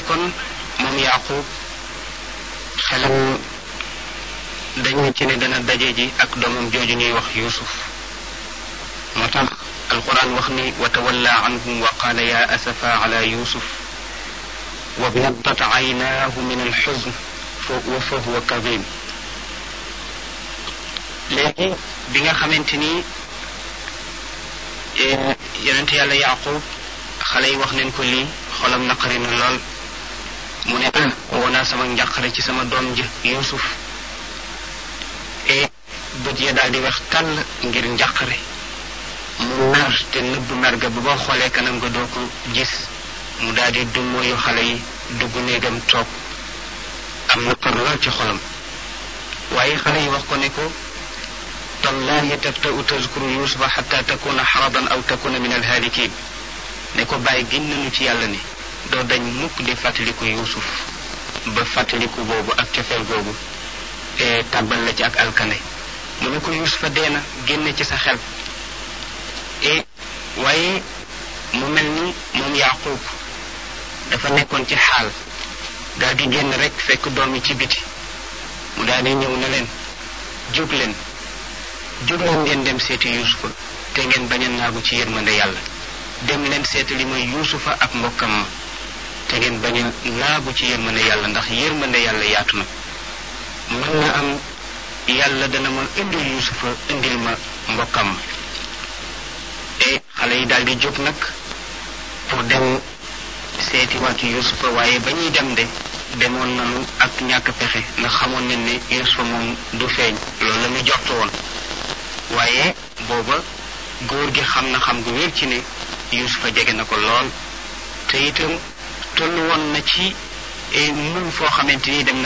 ni kon moom yaqub xelam dañu ci ne dana daje ji ak doomam jooju ñuy wax yusuf moo tax alquran wax ni wa tawalla anhum wa qaala ya asafa ala yusuf wa biyaddat aynaahu min alxuzn wa fa huwa kadim léegi bi nga xamante ni yonent yàlla yaqub xale yi wax neen ko lii xolam naqari na lool mu ne ah woo naa sama njàqare ci sama doom ji yusuf e bët ya daal di wax tàll ngir njàqare mu mer te nëbb mer ga bu boo xoolee kanam nga doo ko gis mu daal di dummóoyu xale yi dugg néegam toog am naqar lool ci xolam waaye xale yi wax ko ne ko tallahi taftau tazkuru yusufa xata takuna xaradan aw takuna min alhaalikin ne ko bàyyi gin nañu ci yàlla ni doo dañ mukk di fàttaliku yusuf ba fàttaliku boobu ak cofeel googu e tàbbal la ci ak alkane mu ne ko yusufa dee na génne ci sa xel e waaye mu mel ni moom yaqub dafa nekkoon ci xaal daal di génn rek fekk doom yi ci biti mu daal di ñëw ne leen jóg leen jóg leen ngeen dem seeti yusufa te ngeen bañ a naagu ci yërmande yàlla dem leen seeti li mooy yusufa ak mbokkam ma te ngeen bañ a naagu ci yërmande yàlla ndax yërmande yàlla yaatu na mën na am yàlla dana ma indil yusufa indil ma mbokkam ma e xale yi daal di jóg nag pour dem seeti waatu yusufa waaye ba ñuy dem de demoon nañu ak ñàkk pexe ndax xamoon nañ ne yusufa moom du feeñ loolu la ñu jortu woon waaye booba góor gi xam na xam gu wér ci ne yusufa jege na ko lool te itam tollu woon na ci mun foo xamante ni dem na